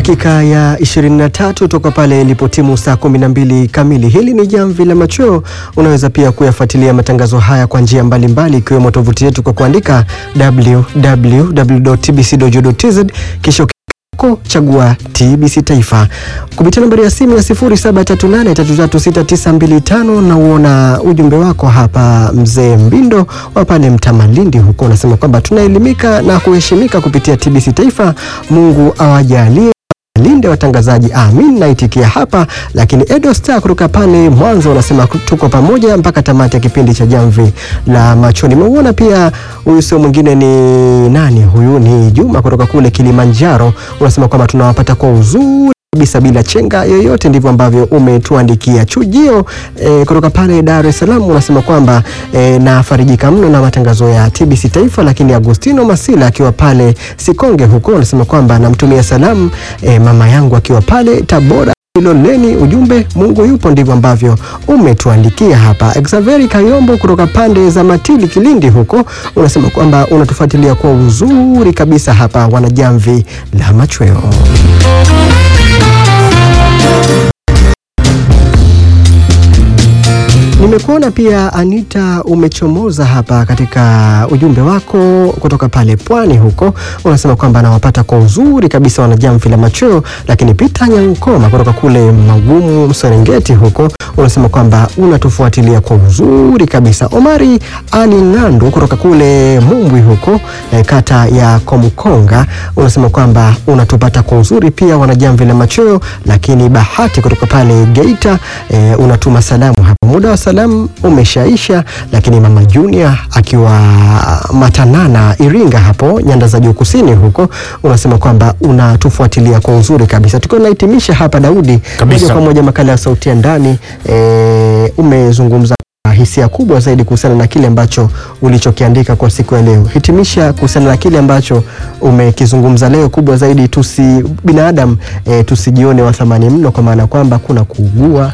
dakika ya 23 toka pale ilipotimu saa 12 kamili. Hili ni Jamvi la Machweo. Unaweza pia kuyafuatilia matangazo haya kwa njia mbalimbali ikiwemo tovuti yetu kwa kuandika www.tbc.go.tz kisha chagua TBC Taifa kupitia nambari ya simu ya 0738336925 na uona ujumbe wako hapa. Mzee Mbindo wa pale Mtamalindi huko unasema kwamba tunaelimika na kuheshimika kupitia TBC Taifa. Mungu awajalie linde watangazaji, amin. Naitikia hapa. Lakini Edo Star kutoka pale Mwanza unasema tuko pamoja mpaka tamati ya kipindi cha Jamvi la Macho. Nimeuona pia huyu sio mwingine ni nani huyu? Ni Juma kutoka kule Kilimanjaro, unasema kwamba tunawapata kwa uzuri kabisa bila chenga yoyote. Ndivyo ambavyo umetuandikia. Chujio e, kutoka pale Dar es Salaam unasema kwamba e, nafarijika mno na matangazo ya TBC Taifa. Lakini Agustino Masila akiwa pale Sikonge huko unasema kwamba namtumia salamu e, mama yangu akiwa pale Tabora Iloleni. Ujumbe Mungu yupo, ndivyo ambavyo umetuandikia hapa. Exaveri Kayombo kutoka pande za Matili Kilindi huko unasema kwamba unatufuatilia kwa uzuri kabisa hapa wanajamvi la machweo. Nimekuona pia Anita, umechomoza hapa katika ujumbe wako kutoka pale pwani huko, unasema kwamba anawapata kwa uzuri kabisa wanajamvi la machweo. Lakini Pita Nyankoma kutoka kule Magumu Mserengeti huko unasema kwamba unatufuatilia kwa uzuri kabisa. Omari Ali Ng'andu kutoka kule Mumbwi huko eh, kata ya Komkonga unasema kwamba unatupata kwa uzuri pia wanajamvi la machweo. Lakini Bahati kutoka pale Geita eh, unatuma salamu hapa muda wa salamu umeshaisha, lakini mama Junior akiwa Matanana Iringa hapo nyanda za juu kusini huko unasema kwamba unatufuatilia kwa uzuri kabisa. Tukiwa tunahitimisha hapa, Daudi, moja kwa moja makala ya sauti ya ndani e, umezungumza hisia kubwa zaidi kuhusiana na kile ambacho ulichokiandika kwa siku ya leo. Hitimisha kuhusiana na kile ambacho umekizungumza leo, kubwa zaidi tusi binadamu e, tusijione wa thamani mno, kwa maana kwamba kuna kuugua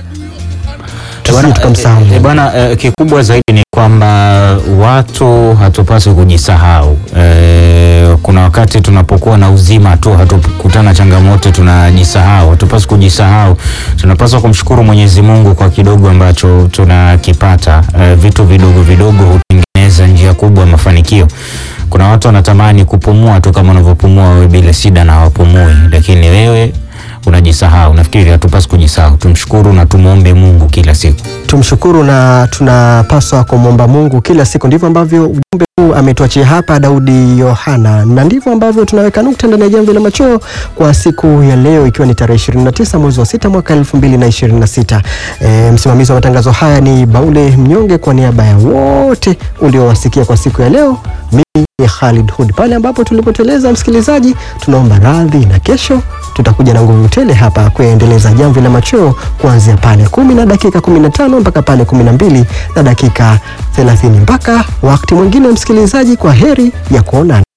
E, bwana e, kikubwa zaidi ni kwamba watu hatupaswi kujisahau. E, kuna wakati tunapokuwa na uzima tu hatukutana changamoto tunajisahau. Hatupaswi kujisahau, tunapaswa kumshukuru Mwenyezi Mungu kwa kidogo ambacho tunakipata. E, vitu vidogo vidogo hutengeneza njia kubwa ya mafanikio. Kuna watu wanatamani kupumua tu kama unavyopumua wewe bila shida na hawapumui, lakini wewe unajisahau. Nafikiri hatupasi kujisahau, tumshukuru na tumwombe Mungu kila siku. Tumshukuru na tunapaswa kumwomba Mungu kila siku. Ndivyo ambavyo ujumbe huu ametuachia hapa Daudi Yohana, na ndivyo ambavyo tunaweka nukta ndani ya Jamvi la Machweo kwa siku ya leo, ikiwa ni tarehe 29 mwezi wa sita mwaka 2026. E, msimamizi wa matangazo haya ni Baule Mnyonge, kwa niaba ya wote uliowasikia kwa siku ya leo mimi ni Khalid Hud. Pale ambapo tulipoteleza, msikilizaji, tunaomba radhi, na kesho tutakuja na nguvu tele hapa kuendeleza Jamvi la Machweo kuanzia pale kumi na dakika 15 mpaka pale 12 na dakika 30. Mpaka wakati mwingine, msikilizaji, kwa heri ya kuonana.